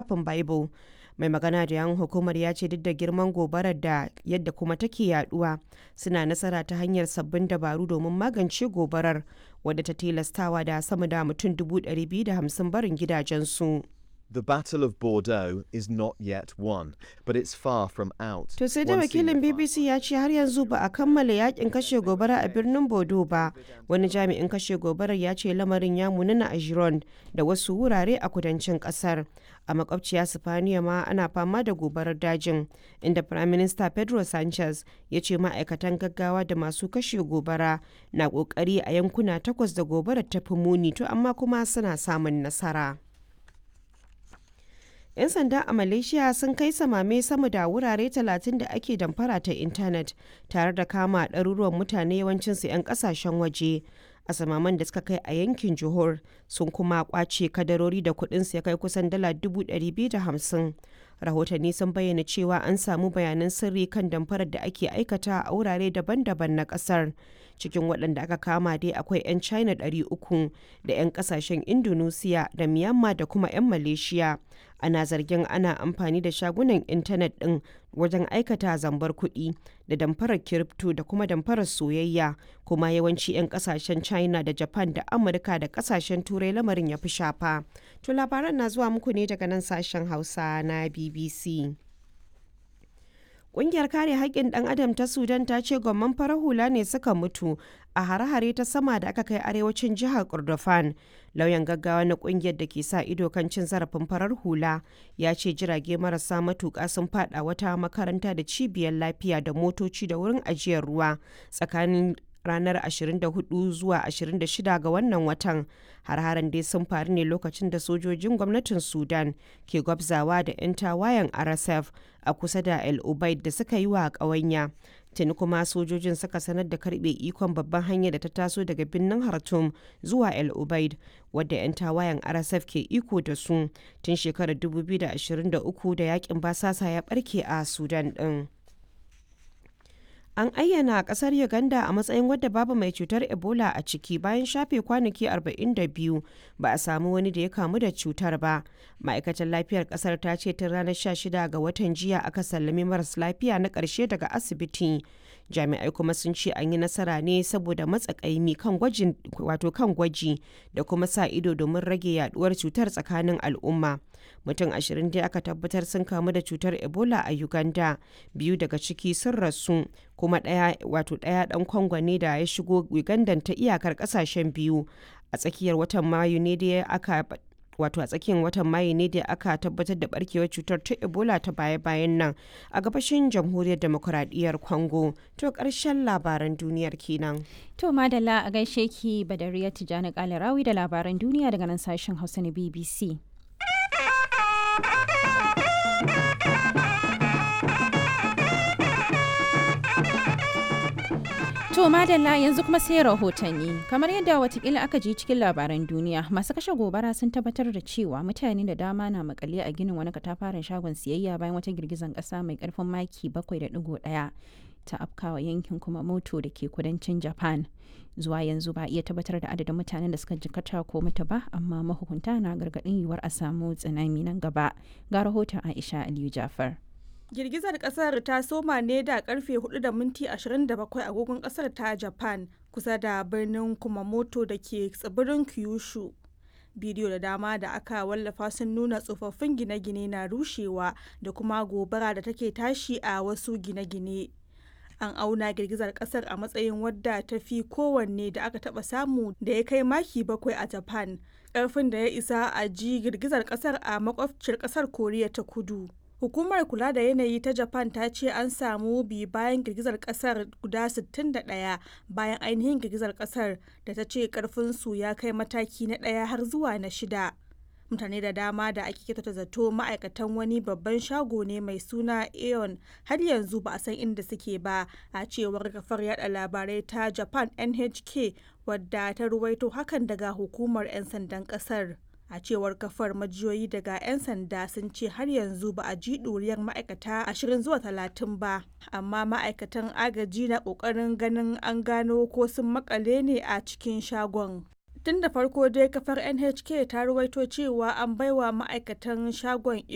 littafin bible mai magana da yan hukumar ya ce duk da girman gobarar da yadda kuma take yaduwa suna nasara ta hanyar sabbin dabaru domin magance gobarar wadda ta tilastawa da sama da mutum 250 barin gidajensu. The Battle of Bordeaux is not yet won, but it's far from out. To sai da One senior wakilin firefighter- BBC ya ce har yanzu ba a kammala yakin kashe gobara a birnin Bodo ba. Wani jami'in kashe gobarar ya ce lamarin ya munana a Gironde da wasu wurare a kudancin kasar. A makwabciya Sifaniya ma ana fama da gobarar dajin, inda Prime Minister Pedro Sanchez ya ce ma'aikatan gaggawa da masu kashe gobara na kokari a yankuna takwas da gobarar ta fi muni to amma kuma suna samun nasara. 'yan sanda a malaysia sun kai samame sama da wurare 30 da ake damfara ta intanet tare da kama ɗaruruwan mutane yawancinsu 'yan ƙasashen waje a samaman da suka kai a yankin johor sun kuma kwace kadarori da kuɗinsu ya kai kusan dala 250 rahotanni sun bayyana cewa an samu bayanan sirri kan damfarar da ake aikata a wurare daban-daban na ƙasar cikin waɗanda aka kama dai akwai 'yan china 300 da 'yan ƙasashen indonesia da myanmar da kuma 'yan malaysia ana zargin ana amfani da shagunan intanet ɗin wajen aikata zambar kuɗi da damfarar kiripto da kuma damfarar soyayya kuma yawanci 'yan ƙasashen china da japan da amurka da ƙasashen turai lamarin ya fi shafa to labaran na zuwa muku ne daga nan sashen hausa na bbc Ƙungiyar kare haƙƙin ɗan adam ta Sudan ta ce gwamman farar hula ne suka mutu a hare-hare ta sama da aka kai arewacin jihar Kordofan. Lauyan gaggawa na ƙungiyar da ke sa ido kan cin zarafin farar hula ya ce jirage marasa matuƙa sun faɗa wata makaranta da cibiyar lafiya da motoci da wurin ajiyar ruwa tsakanin ranar 24 zuwa 26 ga wannan watan har-haren dai sun faru ne lokacin da sojojin gwamnatin sudan ke gwabzawa da 'yan tawayen rsf a kusa da el ubaid da suka yi wa ƙawanya tuni kuma sojojin suka sanar da karbe ikon babban hanyar da ta taso daga birnin hartum zuwa el ubaid wadda 'yan tawayen rsf ke iko da su tun shekarar 2023 da yakin basasa ya barke a sudan din. An ayyana kasar Uganda a matsayin wadda babu mai cutar Ebola a ciki bayan shafe kwanaki 42 ba a samu wani da ya kamu da cutar ba. Ma'aikatar lafiyar kasar ta ce tun ranar 16 ga watan jiya aka sallami maras lafiya na ƙarshe daga asibiti. Jami'ai kuma sun ce an yi nasara ne saboda matsakaimi kan gwajin wato kan gwaji da kuma sa ido domin rage yaduwar cutar tsakanin al'umma. Mutum ashirin dai aka tabbatar sun kamu da cutar Ebola a Uganda, biyu daga ciki sun rasu, kuma ɗaya wato ɗaya ɗan Congo ne da ya shigo Uganda ta iyakar ƙasashen biyu. A tsakiyar watan Mayu ne da aka wato a tsakiyar watan mayu ne da aka tabbatar da barkewar cutar ta ebola ta baya-bayan nan a gabashin jamhuriyar demokuraɗiyyar congo to ƙarshen labaran duniyar kenan To madalla a gaishe ki Badariya Tijjani Kalarawi da labaran duniya daga nan sashen Hausa na BBC. To madalla yanzu kuma sai rahotanni kamar yadda watakila aka ji cikin labaran duniya masu kashe gobara sun tabbatar da cewa mutane da dama na makale a ginin wani katafaren shagon siyayya bayan wata girgizan kasa mai karfin maki 7.1 ta afkawa yankin kuma moto da ke kudancin japan zuwa yanzu ba iya tabbatar da adadin mutanen da suka jikata ko mutu ba amma mahukunta na gargaɗin yiwuwar a samu tsunami nan gaba ga rahoton aisha aliyu jafar Girgizar kasar ta soma ne da karfe 4 da minti 27 agogon kasar ta Japan kusa da birnin Kumamoto da ke tsibirin Kyushu. Bidiyo da dama da aka wallafa sun nuna tsofaffin gine-gine na rushewa da kuma gobara da take tashi a wasu gine-gine. An auna girgizar kasar a matsayin wadda ta fi kowanne da aka taba samu da ya kai maki bakwai a Japan, ƙarfin da ya isa a ji girgizar kasar a makwabciyar kasar Koriya ta Kudu. Hukumar kula da yanayi ta Japan ta ce an samu bi bayan girgizar kasar guda 61 bayan ainihin girgizar kasar da ta ce karfinsu ya kai mataki na ɗaya har zuwa na shida. Mutane da dama da ake kyautata zato ma'aikatan wani babban shago ne mai suna Aeon har yanzu ba a san inda suke ba a cewar kafar yada labarai ta Japan NHK wadda ta ruwaito hakan daga hukumar 'yan sandan kasar. a cewar kafar majiyoyi daga 'yan sanda sun ce har yanzu ba a ji ɗuriyar ma'aikata ashirin zuwa talatin ba amma ma'aikatan agaji na ƙoƙarin ganin an gano ko sun makale ne a cikin shagon tun da farko dai kafar nhk ta ruwaito cewa an baiwa ma'aikatan shagon